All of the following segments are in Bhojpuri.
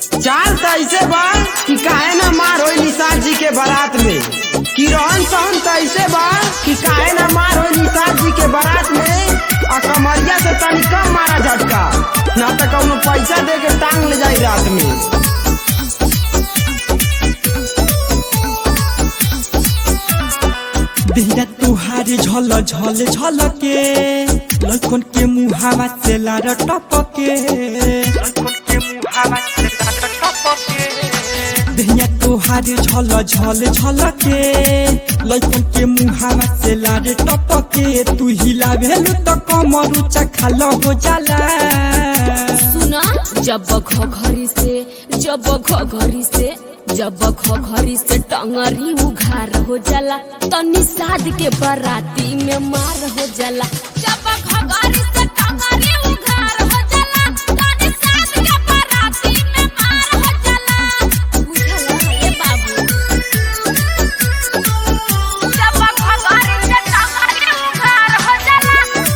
चाल त ऐसे बा कि काहे ना मार होई निषाद जी के बारात में कि रहन सहन त ऐसे बा कि काहे ना मार होई निषाद जी के बारात में आ कमरिया से तनी कम मारा झटका ना त कौनो पैसा दे के टांग ले जाई रात में देहिया तुहारे झल झल झल के लड़कन के मुहावा से लार टपके देहिया तुहारे झल झल झल के लड़कन के मुहावा से लार टपके तू हिला भेलु त कमर ऊंचा खाल हो जाला सुना जब घरी से जब घरी से जब घरी से टंगरी उघार हो जाला तो निषाद के बराती में मार हो जाला जब घरी से टंगरी उघार हो जाला तो निषाद के बराती में मार हो जाला बुझला ए बाबू जब घरी से टंगरी उघार हो जाला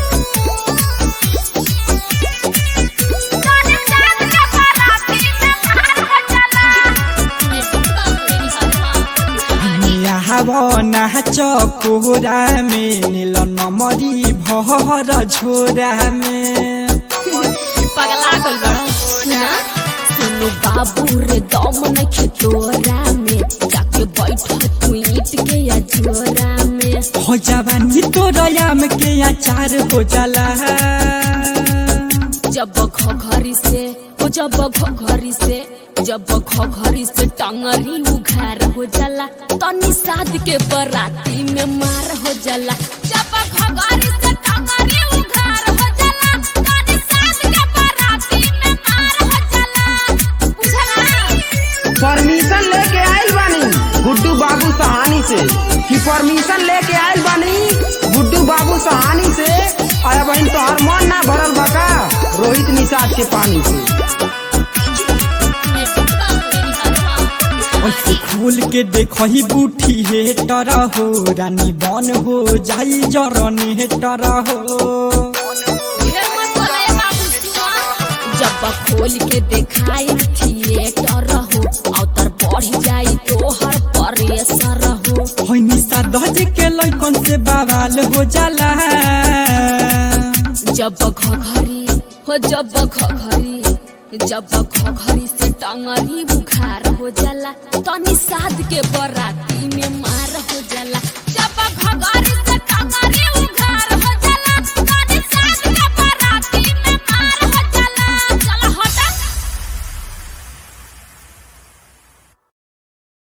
नाच कोहरा में नील नमरी भर झोरा में पगला गल बड़ा सुना सुनु बाबू रे दम नखे तोरा में जाके बैठ तू ईट के या जोरा में हो जवानी तोरयाम के अचार हो जाला जब घरी से ओ जब घरी से जब घरी से टंगरी उघार हो जाला तो निषाद के बराती में मार हो जाला जब घरी से टंगरी उघार हो जाला तो निषाद के बराती में मार हो जाला बुझला परमिशन लेके आइल बानी गुड्डू बाबू सहानी से कि परमिशन लेके आइल बानी गुड्डू बाबू सहानी से अरे बहन तोहर मन ना भरल बका रोहित निषाद के पानी से ऐसे खोल के देखही बूठी हे टरा हो रानी बन हो जाई जरने हे टरा हो जब खोल के देखाई थिएटर हो अवतर बढ़ जाई तोहर परेसर हो होइनी सादज के लइकन से बवाल हो जाला जब घघरी हो जब घघरी जब घघरी से टंगरी बुखार हो जाला तो निषाद के बराती में मार हो जाला जब घघरी से